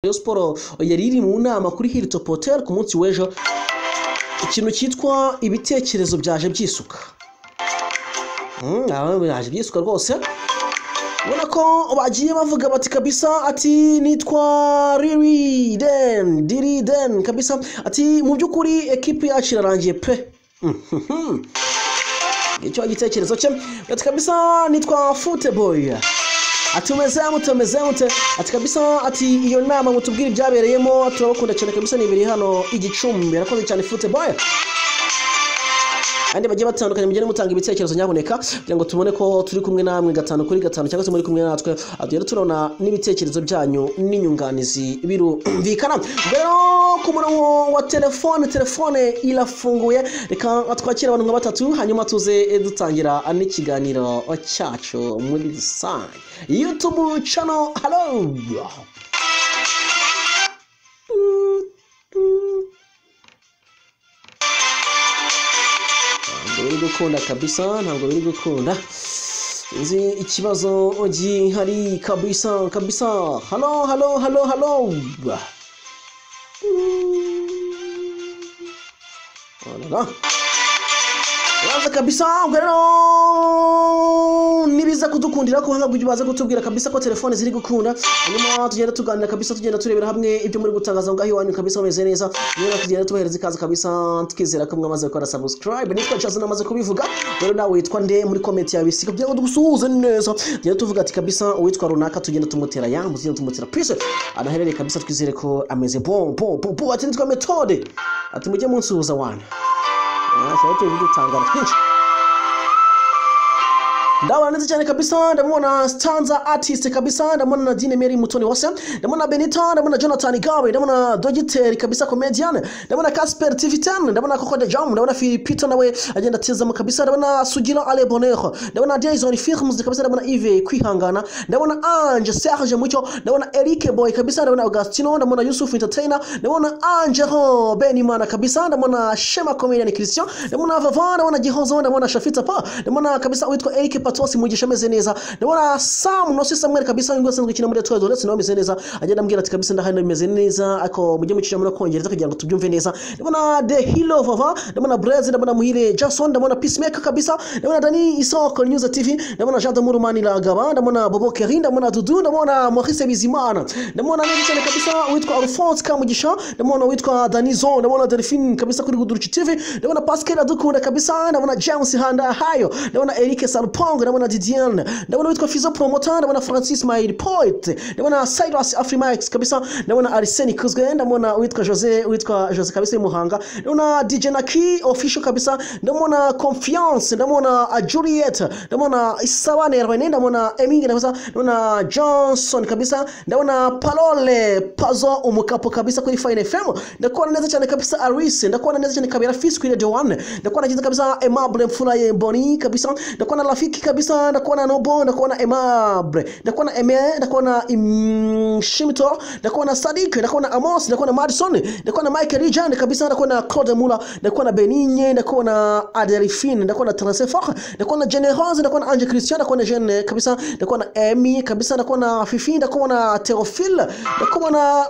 Rayon Sports yari iri mu nama kuri Hilton Hotel ku munsi w'ejo ikintu cyitwa ibitekerezo byaje byisuka byaje byisuka rwose ubona ko bagiye bavuga bati kabisa ati nitwa riri den diri den kabisa ati mu by'ukuri ekipi yacu irarangiye pe icyo gitekerezo cye ati kabisa nitwa futeboyi ati umeze mute umeze mute ati kabisa ati iyo nama mutubwire ibyabereyemo turabakunda cyane kabisa ni ibiri hano igicumbi arakoze cyane futeboye kandi bagiye batandukanye mugende mutanga ibitekerezo nyaboneka kugira ngo tubone ko turi kumwe namwe gatanu kuri gatanu cyangwa se muri kumwe natwe tugenda turabona n'ibitekerezo byanyu n'inyunganizi birumvikana rero ku murongo wa telefone telefone irafunguye reka twakire abantu nka batatu hanyuma tuze dutangira n'ikiganiro cyacu muri rusange yutubu cano halo biri gukunda kabisa ntabwo biri gukunda sinzi ikibazo gihari kabisa kabisa halo halo halo halo Orara. uraza kabisa ubwo rero nibiza kudukundira ko hanga baze kutubwira kabisa ko telefone ziri gukunda hanyuma tugenda tuganira kabisa tugenda turebera hamwe ibyo muri gutangaza ngaho iwanyu kabisa bameze neza rero tugenda tubahereza ikaze kabisa tukizera ko mwamaze gukora subscribe nitwa Jason amaze kubivuga rero nawe witwa nde muri comment ya bisi kugira ngo dusuhuze neza tugenda tuvuga ati kabisa uwitwa runaka tugenda tumutera ya muzigenda tumutera peace anaherere kabisa twizere ko ameze bon bon bon bon ati nitwa methode ati mujye munsuhuza wana cyangwa tuzi dutangara twinshi ndabona neza cyane kabisa ndabona stanza artist kabisa ndabona na dine meri mutoni wose ndabona benita ndabona jonathan gawe ndabona dogiteri kabisa comedian ndabona casper tivitan ndabona koko de jam ndabona filipito nawe agenda atezamo kabisa ndabona sugira ale bonheur ndabona jason firms kabisa ndabona ive kwihangana ndabona ange serge mucyo ndabona eric boy kabisa ndabona augustino ndabona yusuf entertainer ndabona angelo benimana kabisa ndabona shema comedian christian ndabona vava ndabona gihozo ndabona shafita pa ndabona kabisa witwa eric patos mugisha ameze neza ndabona sam nosi samuel kabisa ngo asanzwe akina muri twelve ndetse nawe ameze neza agenda ambwira ati kabisa ndahari bimeze neza ako mujye mucisha muri kongereza kugira ngo tubyumve neza ndabona the hero vava ndabona brez ndabona muhire jason ndabona peacemaker kabisa ndabona dani isoko news tv ndabona jean de murumani lagaba ndabona bobo keri ndabona dudu ndabona maurice bizimana ndabona neza cyane kabisa witwa alphonse kamugisha ndabona witwa danizo ndabona delphine kabisa kuri guduruci tv ndabona pascal adukunda kabisa ndabona james handa hayo ndabona eric salpong Bongo, ndabona Didiane, ndabona witwa Fizo Promoter, ndabona Francis Mail Poet, ndabona Cyrus Afrimax kabisa, ndabona Arsene Kuzwe, ndabona witwa Jose, witwa Jose kabisa Muhanga, ndabona DJ Naki official kabisa, ndabona Confiance, ndabona Juliet, ndabona Isabane Rwene, ndabona Emingi kabisa, ndabona Johnson kabisa, ndabona Palole Pazo umukapo kabisa kuri Fine FM, ndakubona neza cyane kabisa Arise, ndakubona neza cyane kabira Fis kuri Radio 1, ndakubona neza kabisa Aimable Mfuraye Boni kabisa, ndakubona Rafiki kabisa ndakuona nobo ndakuona emabre ndakuona eme ndakuona shimito ndakuona sadik ndakuona amos ndakuona madison ndakuona michael rijan kabisa ndakuona claude mula ndakuona beninye ndakuona adelphine ndakuona transfer ndakuona generose ndakuona ange christian ndakuona jeune kabisa ndakuona emi kabisa ndakuona fifi ndakuona teofil ndakuona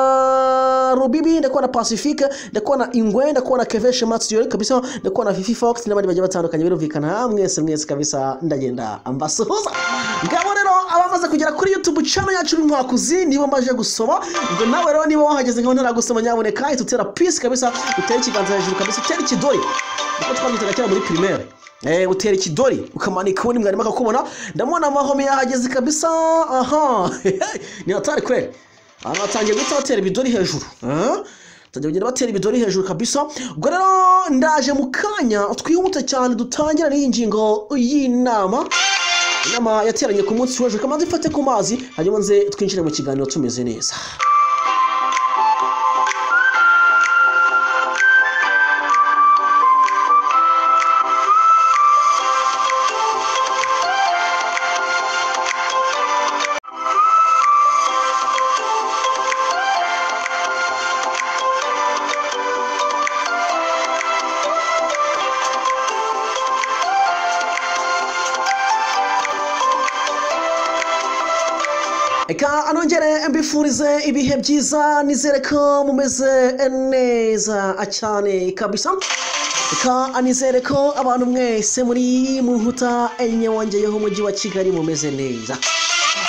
uh, rubibi ndakuona pacifique ndakuona ingwe ndakuona keveshe matsiyori kabisa ndakuona fifi fox n'abandi bagiye batandukanye birumvikana mwese mwese kabisa ndagenda ambasuhuza ngabo rero abamaze kugera kuri youtube channel yacu b'inkwakuzi nibo maje gusoma ubwo nawe rero niba wahageze nkaho ntaragusoma nyaboneka ihita utera peace kabisa utere ikiganza hejuru kabisa utere ikidori niko twabyitaga kera muri primaire Eh, utera ikidori ukamanika ubundi mwarimu akakubona ndabona amahome yahageze kabisa aha ni hatari kweli abantu batangiye guhita batera ibidori hejuru ah? batajya kugenda batera ibidori hejuru kabisa ubwo rero ndaje mu kanya twihute cyane dutangira n'iyi ngingo y'inama inama yateranye ku munsi w'ejo kamanzi ifate ku mazi hanyuma nze twinjire mu kiganiro tumeze neza reka anongere mbifurize ibihe byiza nizere ko mumeze neza cyane kabisa reka anizere ko abantu mwese muri muhuta enye wongeyeho umujyi wa kigali mumeze neza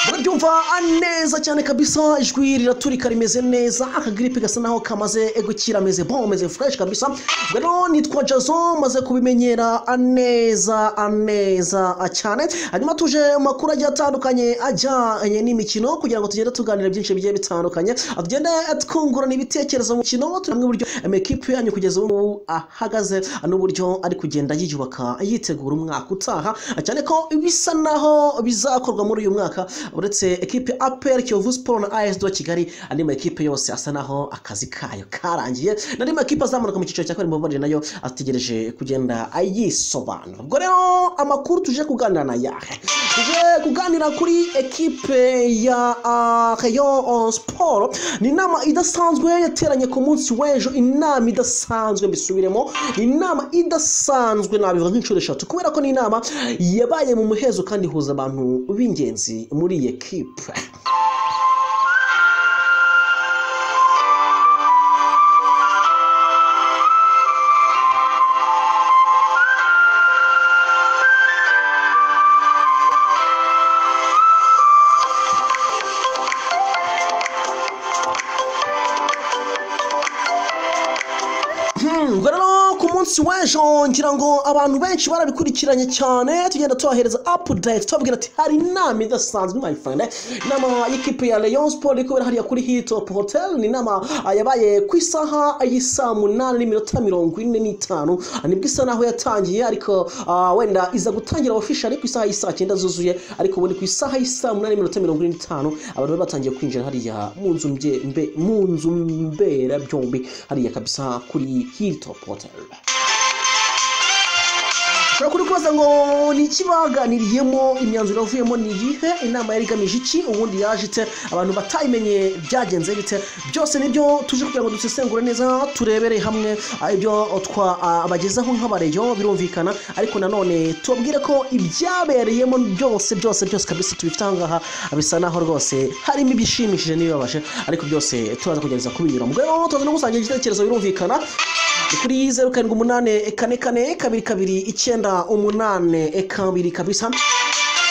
murabyumva neza cyane kabisa ijwi riraturika rimeze neza akagiripe gasa naho kamaze gukira ameze bo ameze fureshi kabisa ubwo rero nitwa jazo maze kubimenyera neza neza cyane hanyuma tuje mu makuru agiye atandukanye ajyanye n'imikino kugira ngo tugende tuganira byinshi bigiye bitandukanye tugende twungurana ibitekerezo mu mukino turamwe uburyo amakipe yanyu kugeza ubu ngubu ahagaze n'uburyo ari kugenda yiyubaka yitegura umwaka utaha cyane ko bisa naho bizakorwa muri uyu mwaka uretse ekipe apr kiyovu siporo na as do kigali andi makipe yose asa naho akazi kayo karangiye n'andi makipe azamuka mu cyiciro cya kabiri mu babanje nayo ategereje kugenda yisobanura ubwo rero amakuru tuje kuganira na yahe tuje kuganira kuri ekipe ya ah, rayon siporo ni inama idasanzwe yateranye ku munsi w'ejo inama idasanzwe mbisubiremo ni inama idasanzwe nabivuga nk'inshuro eshatu kubera ko ni inama yabaye mu muhezo kandi ihuza abantu b'ingenzi muri iyi ekipe Hmm, ubwo rero ku munsi w'ejo ngira ngo abantu benshi barabikurikiranye cyane tugenda tubahereza update tubabwira ati hari inama idasanzwe my friend inama y'ikipe ya Rayon Sport iri kubera hariya kuri Hilltop Hotel ni inama ah, yabaye ku isaha y'isaa munani n'iminota mirongo ine n'itanu Ah, nibwo isa naho yatangiye ariko ah, wenda iza gutangira officially ku isaha y'isaa cyenda zuzuye ariko ubundi ku isaha y'isaa munani n'iminota mirongo ine n'itanu abantu bari batangiye kwinjira hariya mu nzu mbye- mbe- mu nzu mberabyombi hariya kabisa kuri Hilltop Hotel ushobora kuri kubaza ngo ni iki baganiriyemo imyanzuro yavuyemo ni iyihe inama yari igamije iki ubundi yaje ite abantu batayimenye byagenze bite byose nibyo tuje kugira ngo dusesengure neza turebere hamwe ah, ibyo twabagezaho nk'abareyo birumvikana ariko nanone tubabwire ko ibyabereyemo byose byose byose kabisa tubifite aha ngaha bisa naho rwose harimo ibishimishije n'ibibabaje ariko byose turaza kugerageza kubinyuramo ubwo rero tuza no gusangira igitekerezo birumvikana ni kuri zeru karindwi umunani kane kane kabiri kabiri icyenda umunani kabiri kabisa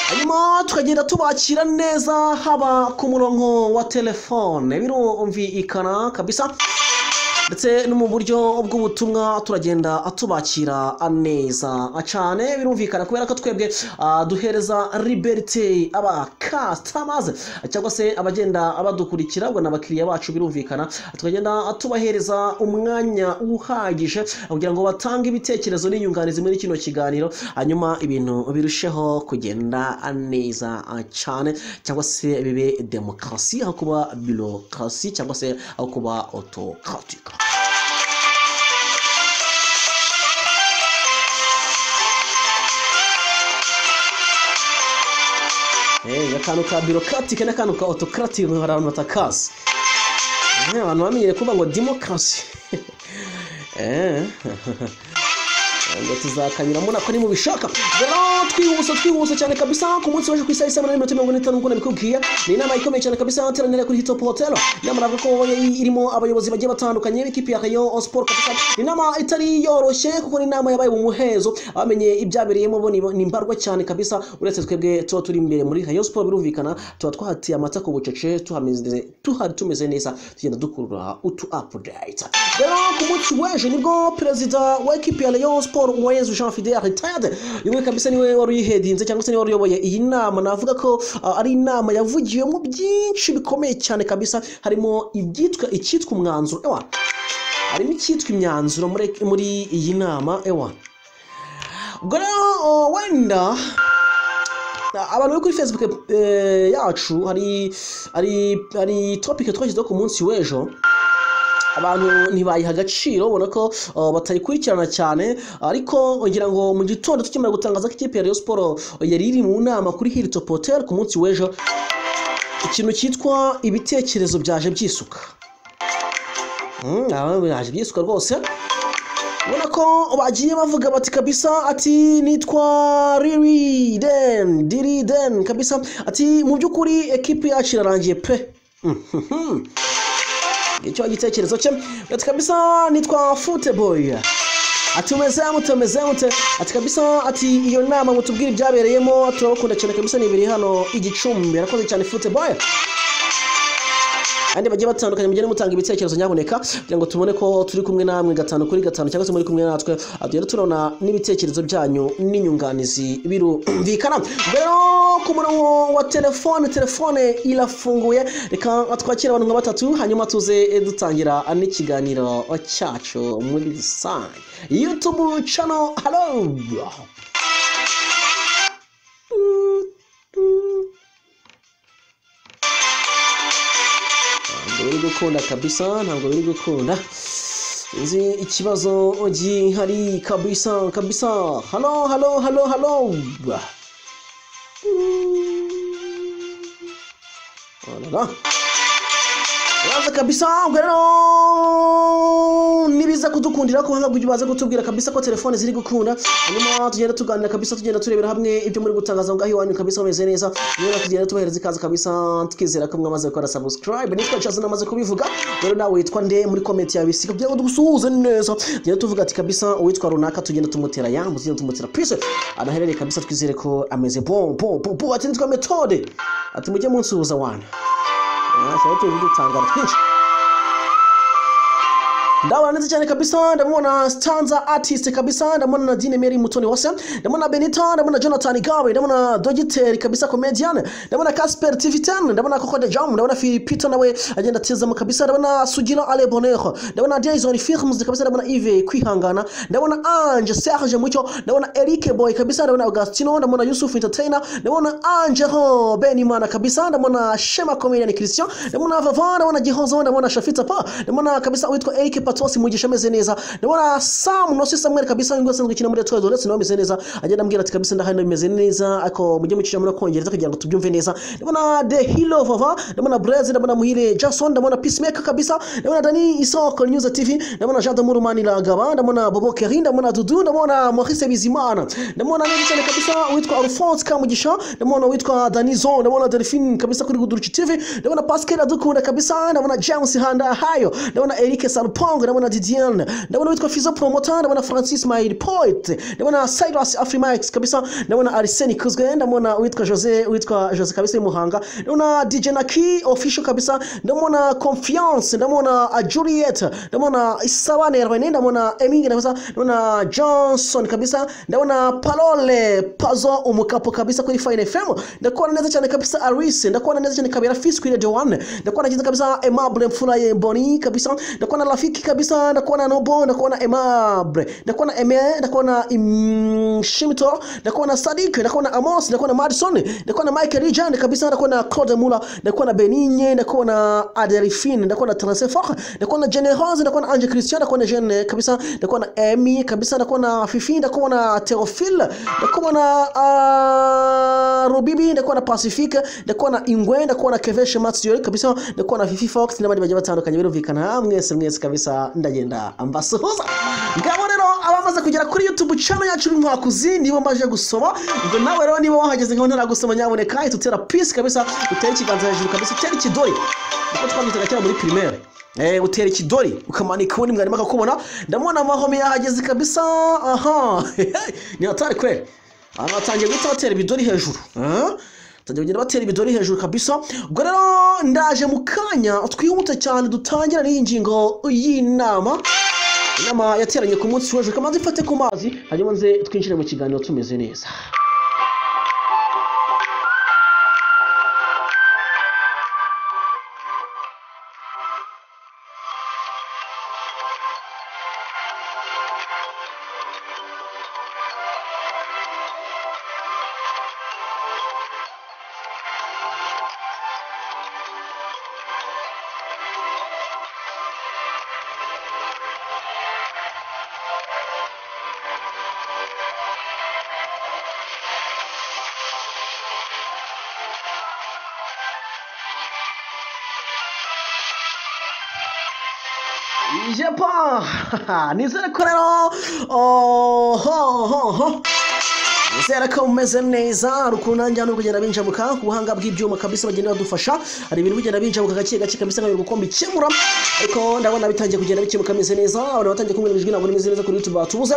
hanyuma tukagenda tubakira neza haba ku murongo wa telefone birumvikana kabisa ndetse no mu buryo bw'ubutumwa turagenda tubakira neza cyane birumvikana kubera ko twebwe ah, duhereza liberite abakastamaze cyangwa se abagenda badukurikira ubwo ni abakiriya bacu birumvikana tukagenda tubahereza umwanya uhagije kugira ngo batange ibitekerezo n'inyunganizi muri kino kiganiro hanyuma ibintu birusheho kugenda neza cyane cyangwa se bibe demokarasi aho kuba birokrasi cyangwa se aho kuba autokratika Eh, akantu ka birokratike n'akantu ka autokratika hari abantu batakazi Eh, abantu bamenyere kuvuga ngo demokarasi Eh. ngo tuzakanyuramo nako ni mubishaka rero twihuse twihuse cyane kabisa ku munsi waje ku isaha isa munani mirongo mirongo itanu nk'uko nabikubwiye ni inama ikomeye cyane kabisa yateranira kuri hitop hotel inama navuga ko yari irimo abayobozi bagiye batandukanye b'ikipe ya rayon sport kabisa ni inama itari yoroshye kuko ni inama yabaye mu muhezo abamenye ibyabereyemo bo ni ni mbarwa cyane kabisa uretse twebwe tuba turi imbere muri rayon sport birumvikana tuba twahatiye amata ku bucece tuhameze tuhari tumeze neza tugenda dukurura utu update rero ku munsi w'ejo nibwo perezida wa ekipi ya rayon sport uwayezu jean fidel retired yumwe kabisa niwe wari uyihedinze cyangwa se niwe wari uyoboye iyi nama navuga ko ah, ari inama yavugiwemo byinshi bikomeye cyane kabisa harimo ibyitwa icyitwa umwanzuro ewa harimo icyitwa imyanzuro muri muri iyi nama ewa ubwo rero oh, wenda abantu bari kuri facebook eh, yacu hari hari hari topic twashyizeho ku munsi w'ejo abantu ntibayiha agaciro ubona ko uh, batayikurikirana cyane ariko ngira ngo mu gitondo tukimara gutangaza ko ikipe ya Rayon Sport yari iri mu nama kuri Hilltop Hotel ku munsi w'ejo ikintu cyitwa ibitekerezo byaje byisuka Mm, aba biraje byisuka rwose ubona ko bagiye bavuga bati kabisa ati nitwa riri den diri den kabisa ati mu by'ukuri ekipi yacu irarangiye pe Mhm. icyo gitekerezo cye ati kabisa nitwa futeboyi ati umeze mute umeze mute ati kabisa ati iyo nama mutubwire ibyabereyemo turabakunda cyane kabisa ni ibiri hano igicumbi arakoze cyane futeboyi kandi bagiye batandukanye mugende mutanga ibitekerezo nyaboneka kugira ngo tubone ko turi kumwe namwe gatanu kuri gatanu cyangwa se muri kumwe natwe Ah, rero turabona n'ibitekerezo byanyu n'inyunganizi birumvikana Ubwo rero ku murongo wa telefone telefone irafunguye reka twakire abantu nka batatu hanyuma tuze eh, dutangira n'ikiganiro cyacu muri rusange youtube channel hello ntabwo biri gukunda kabisa ntabwo biri gukunda sinzi ikibazo gihari kabisa kabisa halo halo halo halo Orara. Uraza kabisa ubwo rero nibiza kudukundira ko hanga baze kutubwira kabisa ko telefone ziri gukunda hanyuma tugenda tuganira kabisa tugenda turebera hamwe ibyo muri gutangaza ngaho iwanyu kabisa bameze neza rero tugenda tubahereza ikaze kabisa tukizera ko mwamaze gukora subscribe nitwa Chaza namaze kubivuga rero nawe witwa nde muri comment ya bisika kugira ngo dusuhuze neza tugenda tuvuga ati kabisa uwitwa runaka tugenda tumutera yambu tugenda tumutera pise anaherere kabisa twizere ko ameze bon bon bon bon ati nitwa methode ati mujye munsuhuza wana Sasa watu wazidi tanga twinshi Ndawa neza cyane kabisa ndamubona stanza artist kabisa ndamubona na Dine Mary Mutoni wase ndamubona Benita ndamubona Jonathan Gawe ndamubona Dogiteri kabisa comedian ndamubona Casper TV10 ndamubona Coco de Jam ndamubona Filipito nawe agenda atizamo kabisa ndamubona Sugira Ale Bonheur ndamubona Jason Firms kabisa ndamubona Yves Kwihangana ndamubona Ange Serge Mucyo ndamubona Eric Boy kabisa ndamubona Augustino ndamubona Yusuf Entertainer ndamubona Angelo Benimana kabisa ndamubona Shema Comedian Christian ndamubona Vava ndamubona Gihozo ndamubona Shafita Pa ndamubona kabisa witwa Eric Patos Mugisha ameze neza ndabona Sam Nosi Samuel kabisa ngo asanzwe kina muri Toyota ndetse nawe ameze neza agenda ambwira ati kabisa ndahari bimeze neza ako mujye mucisha muri kongereza kugira ngo tubyumve neza ndabona The Hero Vava ndabona Blaze ndabona Muhire Jason ndabona Peacemaker kabisa ndabona Dani Isoko News TV ndabona Jean Damurumani Lagaba ndabona Bobo Kerin ndabona Dudu ndabona Maurice Bizimana ndabona neza cyane kabisa witwa Alphonse Kamugisha ndabona witwa Danizo ndabona Delphine kabisa kuri Guduruki TV ndabona Pascal Adukunda kabisa ndabona James Handa Hayo ndabona Eric Salpong ndabona Didiane ndabona witwa Fizo Promoter ndabona Francis Mail Poet ndabona Cyrus Afrimax kabisa ndabona Arsene Kuzwe ndabona witwa Jose witwa Jose kabisa Muhanga ndabona DJ Naki official kabisa ndabona Confiance ndabona uh, Juliet ndabona Isabane Erwene ndabona Eming kabisa ndabona Johnson kabisa ndabona Parole Pazo umukapo kabisa kuri Fine FM ndakubona neza cyane kabisa Arise ndakubona neza cyane kabira Fis kuri Radio 1 ndakubona neza kabisa Aimable Mfuraye Boni kabisa ndakubona rafiki kabisa ndakubona nobo ndakubona Aimable ndakubona Eme ndakubona Im- Shimito ndakubona Sadik ndakubona Amos ndakubona Madison ndakubona Michael Rijan kabisa ndakubona Claude Mula ndakubona Beninye ndakubona Adelphine ndakubona Transfer ndakubona Generose ndakubona Ange Christian ndakubona Jeanne kabisa ndakubona Amy kabisa ndakubona Fifi ndakubona Theophile ndakubona ah, Rubibi ndakubona Pacifique ndakubona Ingwe ndakubona Keveshe Matsuyori kabisa ndakubona Fifi Fox n'abandi bagiye batandukanye birumvikana mwese mwese kabisa ndagenda mbasuhuza ngabo rero abamaze kugera kuri youtube channel yacu mwakuzi nibo mbaje gusoma ubwo nawe rero niba wahageze nkaho ntaragusoma nyaboneka ahita utera peace kabisa utere ikiganza hejuru kabisa utere ikidori niko twamwitaga kera muri primaire Eh, utera ikidori ukamanika ubundi mwarimu akakubona ndamubona amahome yahageze kabisa aha ni hatari kweli abantu batangiye guhita batera ibidori hejuru Ah? batangiye kugenda batera ibidori hejuru kabisa ubwo rero ndaje mu kanya twihute cyane dutangira n'iyi ngingo y'inama inama yateranye ku munsi w'ejo reka manze mfate ku mazi hanyuma nze twinjire mu kiganiro tumeze neza yepa nizere ko rero ohohoho nizere ko mumeze neza ukuntu nanjye hano kugenda binjabuka ku buhanga bw'ibyuma kabisa bagenda badufasha hari ibintu bigenda binjabuka gake gake kabisa nkabiri gukomba ikemura ariko ndabona bitangiye kugenda bikemuka bimeze neza abantu batangiye kumbwira ngo ijwi ntabwo rimeze neza kuri youtube batubuze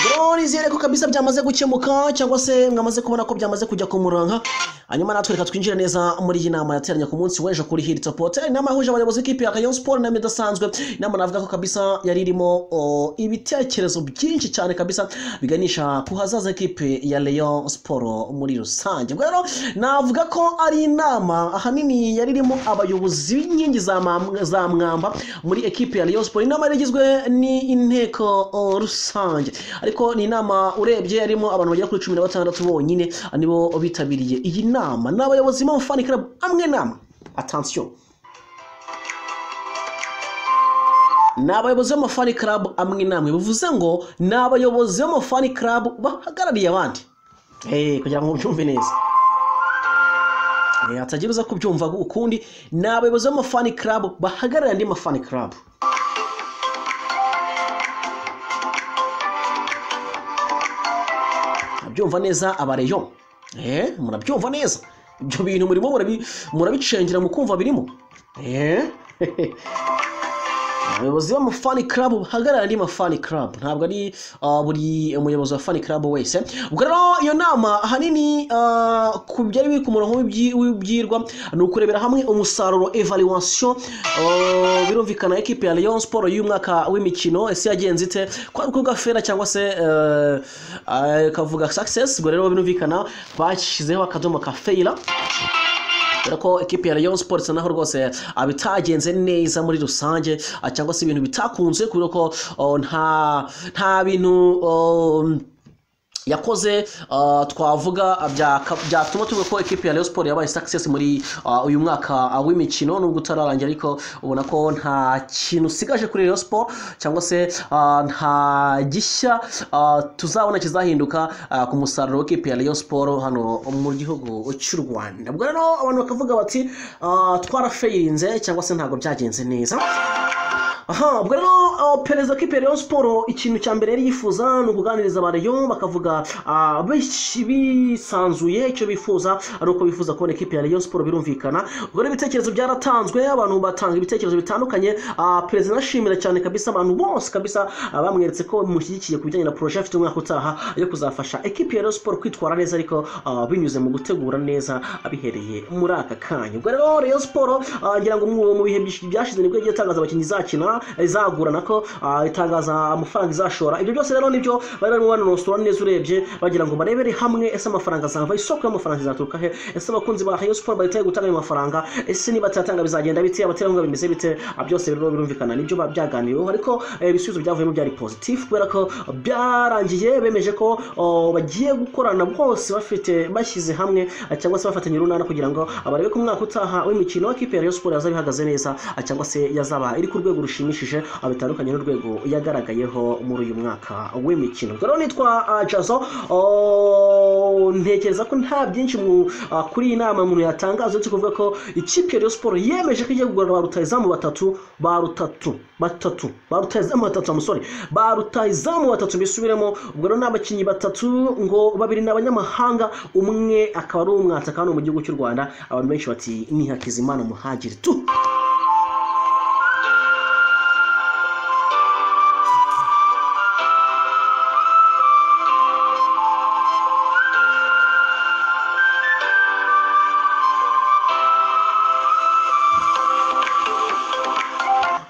rero nizere ko kabisa byamaze gukemuka cyangwa se mwamaze kubona ko byamaze kujya ku muranka hanyuma natwe reka twinjire neza muri iyi nama yateranye ku munsi w'ejo kuri hilitop hotel inama yahuje abayobozi b'ikipe ya kayo siporo inama idasanzwe inama navuga ko kabisa yari irimo o, ibitekerezo byinshi cyane kabisa biganisha ku hazaza ikipe ya leon siporo muri rusange ubwo rero navuga ko ari inama ahanini yari irimo abayobozi b'inkingi za mam- za mwamba muri ekipe ya leon siporo inama yari igizwe n'inteko o, rusange ariko ni inama urebye yarimo abantu bagera kuri cumi na batandatu bonyine nibo bitabiriye iyi nama ni abayobozi b'amafani club amwe namwe atansiyo ni abayobozi b'amafani club amwe namwe bivuze ngo ni abayobozi b'amafani club bahagarariye abandi Eh, kugira ngo mubyumve neza Eh, hatagira uza kubyumva ukundi ni abayobozi b'amafani club bahagarariye andi mafani club murabyumva neza abareyo eh murabyumva neza ibyo bintu murimo murabi- murabicengera mukumva birimo eh abayobozi b'amafani club bahagarara andi mafani club ntabwo ari ah, buri muyobozi wa fani club wese ubwo rero iyo nama ahanini ah, ku byari biri ku murongo w'ibyi- w'ibyirwa ni ukurebera hamwe umusaruro evaluation ah, birumvikana ekipe ya Lyon Sport y'umwaka w'imikino ese yagenze ite kwari kuvuga fera cyangwa se eh, ah, kavuga success ubwo rero birumvikana bashyizeho akadomo ka failure dore ko ekipi ya Rayon Sports naho rwose ah, bitagenze neza muri rusange ah, cyangwa se ibintu bitakunze kubera ko oh, nta nta bintu oh, yakoze ah, twavuga ah, byaka- byatuma tuvuga ko ekipi ya Rayon Sports yabaye success muri ah, uyu mwaka ah, w'imikino nubwo utararangira ariko ubona ko nta kintu usigaje kuri Rayon Sports cyangwa se ah, nta gishya ah, tuzabona kizahinduka ah, ku musaruro w'ekipi ya Rayon Sports hano mu gihugu cy'u Rwanda ubwo rero abantu bakavuga bati ah, twarafeyirinze cyangwa se ntabwo byagenze neza aha ubwo rero ah, perezida w'ikipe ya Rayon Sports ikintu cya mbere yari yifuza ni ukuganiriza abarayon bakavuga ah, bish- bisanzuye icyo bifuza ari uko bifuza kubona ikipe ya Rayon Sports birumvikana ubwo rero ibitekerezo byaratanzwe abantu batanga ibitekerezo bitandukanye ah, perezida ashimira cyane kabisa abantu bose kabisa ah, bamweretse ko bamushyigikiye ku bijyanye na projet afite umwaka utaha yo kuzafasha ikipe ya Rayon Sports kwitwara neza ariko ah, binyuze mu gutegura neza abihereye muri aka kanya ubwo rero Rayon Sports ah, ngira ngo mu mu bihe byinshi byashize nibwo yagiye itangaza abakinnyi izakina izagura nako ah, itangaza amafaranga izashora ibyo byose rero nibyo bari barimo banonosora neza urebye bagira ngo barebere hamwe ese amafaranga azava isoko y'amafaranga izaturuka he ese abakunzi ba Rayon Sports bahitaye gutanga ayo mafaranga ese niba atayatanga bizagenda bite abaterankunga bimeze bite Ah, byose rero birumvikana nibyo ba- byaganiriweho ariko eh, ibisubizo byavuyemo byari positif kubera ko byarangiye bemeje ko oh, bagiye gukorana bose bafite bashyize hamwe ah, cyangwa se bafatanya urunana kugira ngo ah, barebe ko umwaka utaha w'imikino ikipe ya Rayon Sports yazaba ihagaze neza ah, cyangwa se yazaba iri ku rwego rushimishije ah, bitandukanye n'urwego yagaragayeho muri uyu mwaka w'imikino ubwo rero nitwa ah, Jazo oh, ntekereza ko nta byinshi mu ah, kuri iyi nama umuntu yatangaza uretse kuvuga ko ikipe ya Rayon Sports yemeje ko igiye kugura ba rutahizamu batatu ba rutatu batatu ba rutahizamu batatu amusore ba rutahizamu batatu bisubiremo ubwo rero ni abakinnyi batatu ngo babiri ni abanyamahanga umwe akaba ari umwataka hano mu gihugu cy'u Rwanda abantu benshi bati ni Hakizimana muhagiri tu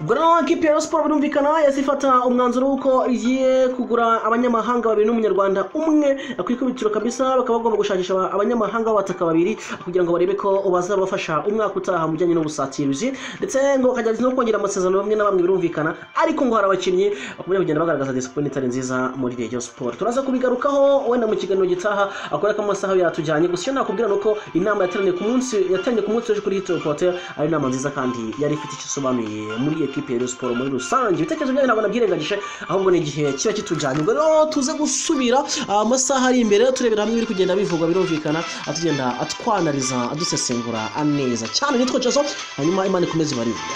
ubwo rero ekipi ya Rayon Sports birumvikana yahise ifata umwanzuro w'uko igiye kugura abanyamahanga babiri n'umunyarwanda umwe ku ikubitiro kabisa bakaba bagomba gushakisha aba- abanyamahanga b'abataka babiri kugira ngo barebe ko bazabafasha umwaka utaha mu bijyanye n'ubusatirizi ndetse ngo bakajya no kongera amasezerano bamwe na bamwe birumvikana ariko ngo hari abakinnyi bakomeje kugenda bagaragaza disipurine itari nziza muri Rayon Sports turaza kubigarukaho wenda mu kiganiro gitaha akora ko amasaha yatujyanye gusa icyo nakubwira ni uko inama yateraniye ku munsi yateraniye ku munsi w'ejo kuri Hilton Hotel ari inama nziza kandi yari ifite icyo isobanuye muri ekipe ya Rayon Sports muri rusange ibitekerezo byayo ntabwo nabyirengagije ahubwo ni igihe kiba kitujyanye ubwo rero tuze gusubira ah, amasaha ari imbere turebera hamwe ibiri kugenda bivugwa birumvikana atugenda atwanariza adusesengura neza cyane nitwa Jason hanyuma Imana ikomeze ibarinde